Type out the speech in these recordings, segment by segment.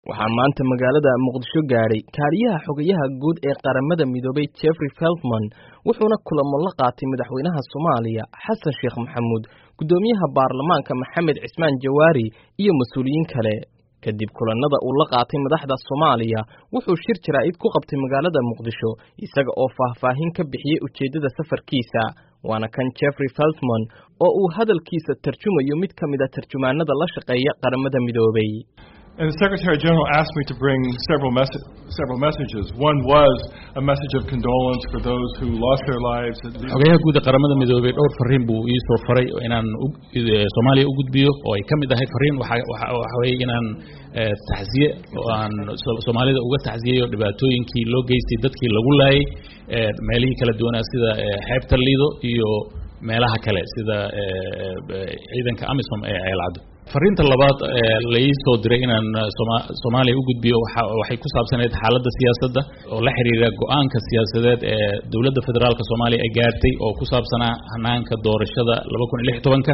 waxaa maanta magaalada muqdisho gaadhay kaaliyaha xogayaha guud ee qaramada midoobay jeffrey feltman wuxuuna kulamo la qaatay madaxweynaha soomaaliya xasan sheekh maxamuud guddoomiyaha baarlamaanka maxamed cismaan jawaari iyo mas-uuliyiin kale kadib kulannada uu la qaatay madaxda soomaaliya wuxuu shir jaraa'id ku qabtay magaalada muqdisho isaga oo faahfaahin ka bixiyey ujeeddada safarkiisa waana kan jeffrey feltman oo uu hadalkiisa tarjumayo mid ka mid a tarjumaanada la shaqeeya qaramada midoobay And the Secretary General asked me to bring several, mes- several messages. One was a message of condolence for those who lost their lives. xogayaha guud ee qaramada midoobay dhowr fariin buu ii soo faray inaan soomaaliya u gudbiyo oo ay ka mid ahayd fariin waxa weeye inaan taxsiye oo aan soomaalida uga taxsiyeyo dhibaatooyinkii loo geystay dadkii lagu laayay meelihii kala duwanaa sida xeebta liido iyo meelaha kale sida ciidanka amisom ee ceelcaddo fariinta labaad lai soo diray inaan soomaaliya u gudbiyo waxay ku saabsanayd xaaladda siyaasadda oo la xiriira go-aanka siyaasadeed ee dowladda federaalka soomaaliya ay gaartay oo ku saabsanaa hanaanka doorashada laba kun iyo lix tobanka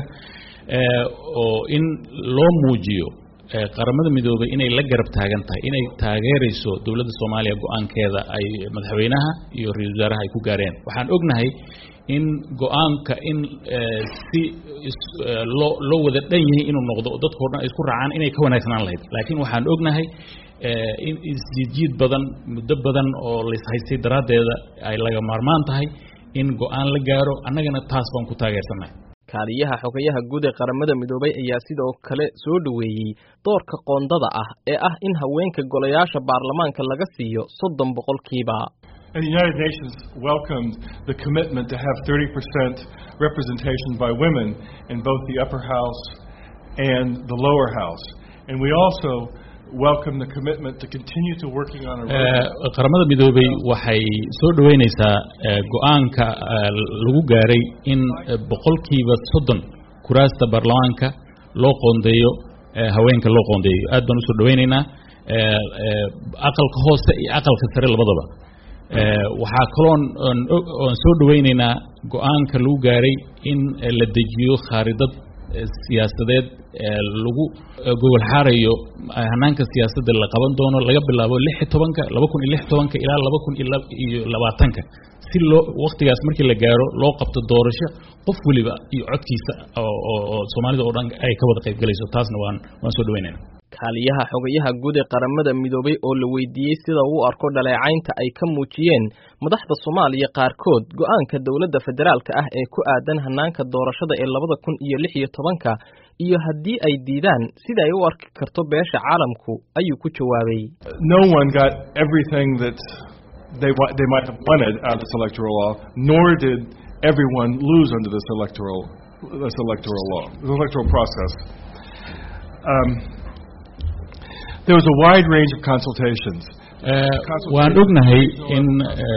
oo in loo muujiyo qaramada midoobay inay la garab taagan tahay inay taageerayso dowladda soomaaliya go-aankeeda ay madaxweynaha iyo ra-isul wasaaraha ay ku gaareen waxaan ognahay in go-aanka in si loo loo wada dhan yahay inuu noqdo oo dadkao dhan ay isku raacaan inay ka wanaagsanaan lahayd laakiin waxaan ognahay in isjiid badan muddo badan oo laishaystay daraaddeeda ay laga maarmaan tahay in go-aan la gaaro annagana taas baan ku taageersannahay kaaliyaha xogayaha guud ee qaramada midoobay ayaa sidoo kale soo dhoweeyey doorka qoondada ah ee ah in haweenka golayaasha baarlamaanka laga siiyo soddon boqolkiiba And the United Nations welcomed the commitment to have 30% representation by women in both the upper house and the lower house. And we also welcome the commitment to continue to working on a qaramada midoobay waxay soo dhoweynaysaa go-aanka lagu gaaray in boqolkiiba soddon kuraasta baarlamaanka loo qoondeeyo haweenka loo qoondeeyo aad baan usoo dhoweynaynaa aqalka hoose iyo aqalka sare labadaba waxaa kaloon oon soo dhoweynaynaa go-aanka lagu gaaray in la dejiyo khaaridad siyaasadeed lagu gogol xaarayo hanaanka siyaasadda la qaban doono laga bilaabo lix iyo tobanka laba kun iyo lix tobanka ilaa laba kun iyo labaatanka si loo waktigaas markii la gaaro loo qabto doorasho qof weliba iyo codkiisa oo soomaalida oo dhan ay ka wada qayb galayso taasna waan waan soo dhaweynayna kaaliyaha xogayaha guud ee qaramada midoobay oo la weydiiyey sida uu arko dhaleecaynta ay ka muujiyeen madaxda soomaaliya qaarkood go-aanka dowladda federaalka ah ee ku aadan hanaanka doorashada ee labada kun iyo lix iyo tobanka iyo haddii ay diidaan sida ay u arki karto beesha caalamku ayuu ku jawaabay No one got everything that they they might have wanted out of this electoral law, nor did everyone lose under this electoral this electoral law, this electoral process. Um, there was a wide range of consultations. waan ognahay in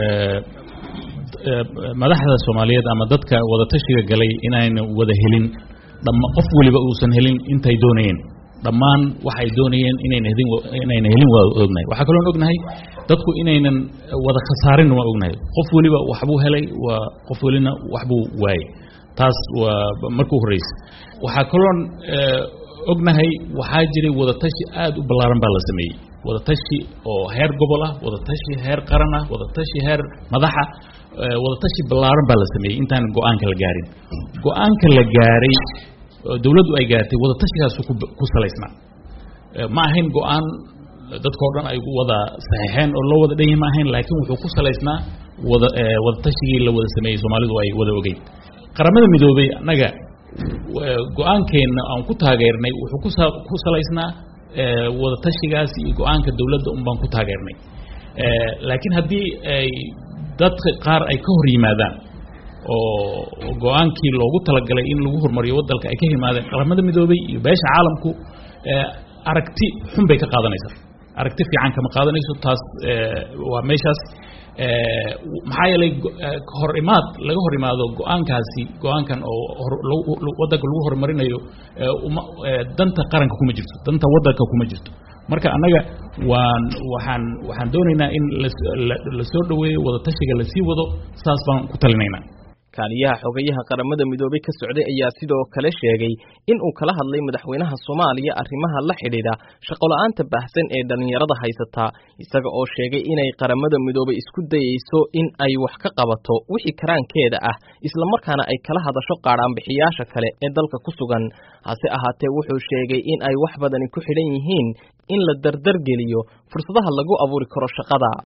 madaxda soomaaliyeed ama dadka wadatashiga galay inayna wada helin qof weliba uusan helin intay doonayeen dhammaan waxay doonayeen inayna hedin inayna helin waa ognahay waxaa kaloon ognahay dadku inaynan wada khasaarin waa ognahay qof weliba waxbuu helay waa qof welina waxbuu waayey taas waa markuu horreysay waxaa kaloon ognahay waxaa jiray wadatashi aad u ballaaran baa la sameeyey wadatashi oo heer gobol ah wadatashi heer qaran ah wadatashi heer madaxa wadatashi ballaaran baa la sameeyey intaan go-aanka la gaarin go-aanka la gaaray dowladdu ay gaartay wadatashigaasuu ku salaysnaa ma ahayn go-aan dadkao dhan ay wada saxiixeen oo loo wada dhan yahay ma ahayn laakiin wuxuu ku salaysnaa wada wadatashigii la wada sameeyey soomaalidu ay wada ogeyn qaramada midoobay annaga go-aankeenna aan ku taageernay wuxuu ku salaysnaa wadatashigaas iyo go-aanka dowladda un baan ku taageernay laakiin haddii ay dadka qaar ay ka hor yimaadaan oo go-aankii loogu talagalay in lagu horumariyo waddanka ay ka yimaadeen qaramada midoobay iyo beesha caalamku aragti xun bay ka qaadanaysaa aragti fiican kama qaadanayso taas waa meeshaas maxaa yeelay hor imaad laga hor imaado go-aankaasi go-aankan oo waddanka lagu horumarinayo danta qaranka kuma jirto danta waddanka kuma jirto marka annaga waan waxaan waxaan doonaynaa in la soo dhoweeyo wadatashiga lasii wado saas baan ku talinaynaa kaaliyaha xogayaha qaramada midoobey ka socday ayaa sidoo kale sheegay in uu kala hadlay madaxweynaha soomaaliya arrimaha la xidhiidha shaqola'aanta baahsan ee dhallinyarada haysata isaga oo sheegay inay qaramada midoobey isku dayeyso in ay wax ka qabato wixii karaankeeda ah islamarkaana ay kala hadasho qaadhaanbixiyaasha kale ee dalka ku sugan hase ahaatee wuxuu sheegay in ay wax badani ku xidhan yihiin in la dardargeliyo fursadaha lagu abuuri karo shaqada